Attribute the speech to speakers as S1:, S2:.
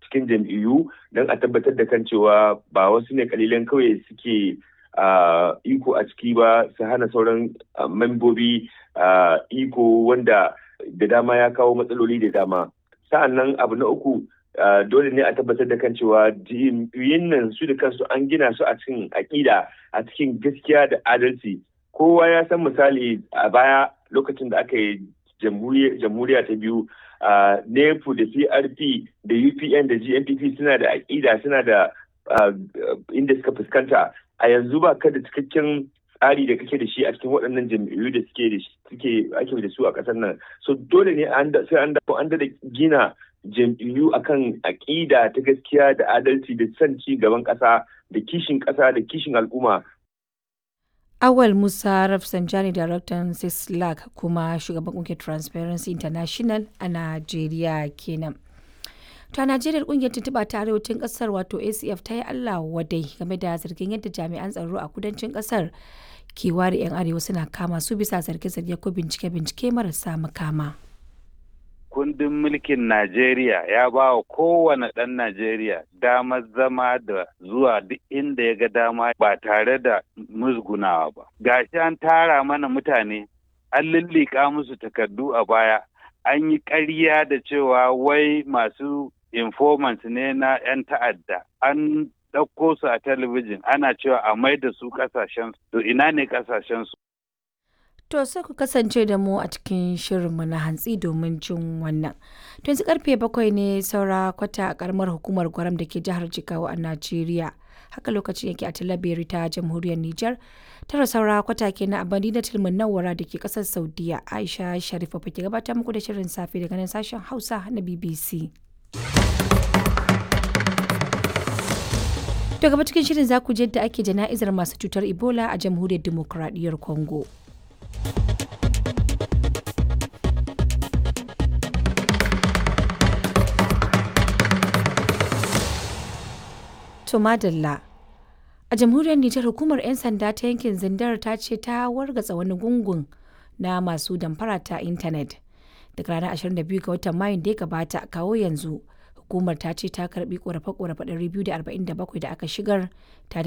S1: cikin jam'iyyu don a tabbatar da kan cewa ba wasu ne kalilan kawai suke iko a ciki ba su hana sauran membobi iko wanda da dama ya kawo matsaloli da dama sa'an nan abu na uku dole ne a tabbatar da kan cewa jam'iyyun nan su da kansu an gina su a cikin aƙida a cikin gaskiya da adalci kowa ya san misali a baya lokacin da aka yi jamhuriya ta biyu nepu da crp da upn da gnpp suna da aƙida suna da inda suka fuskanta a yanzu ba ka da cikakken tsari da kake da shi a cikin waɗannan jam'iyyu da suke da suke ake da su a ƙasar nan so dole ne sai an dawo an da gina jam'iyyu akan aƙida ta gaskiya da adalci da son ci gaban ƙasa da kishin ƙasa da kishin al'umma
S2: Awal Musa Rafsanjani Daraktan Sislak kuma shugaban kungiyar Transparency International a Najeriya kenan. To a Najeriya kungiyar tuntuɓa ta arewacin ƙasar wato ACF ta yi Allah wadai game da zargin yadda jami'an tsaro a kudancin ƙasar ke ware 'yan arewa suna kama su bisa zarge-zarge ko bincike-bincike marasa makama.
S3: kundin mulkin Najeriya ya ba wa kowane ɗan Najeriya damar zama da zuwa duk inda ya ga dama ba tare da musgunawa ba. Gashi an tara mana mutane, an lullika musu takardu a baya, an yi ƙarya da cewa wai masu informants ne na 'yan ta'adda, an ɗauko su a talabijin ana cewa a mai da su ƙasashen to ina ne ƙasashensu.
S2: To sai ku kasance da mu a cikin shirinmu na hantsi domin jin wannan. To yanzu karfe bakwai ne saura kwata a karamar hukumar gwaram da ke jihar Jigawa a Najeriya. Haka lokacin yake a Talabiri ta jamhuriyar Nijar. Tara saura kwata ke na abadi na tilmin nawara da ke kasar Saudiya. Aisha Sharifa ke gabatar muku da shirin safe daga nan sashen Hausa na BBC. To gaba cikin shirin za ku je da ake jana'izar masu cutar Ebola a jamhuriyar Dimokuraɗiyyar Congo. To madalla. A jamhuriyar Nijar hukumar 'yan sanda ta yankin Zindar ta ce ta wargatsa wani gungun na masu damfara ta intanet. Daga ranar 22 ga watan Mayun da ya gabata kawo yanzu hukumar ta ce ta karbi korafe-korafe 247 da aka shigar ta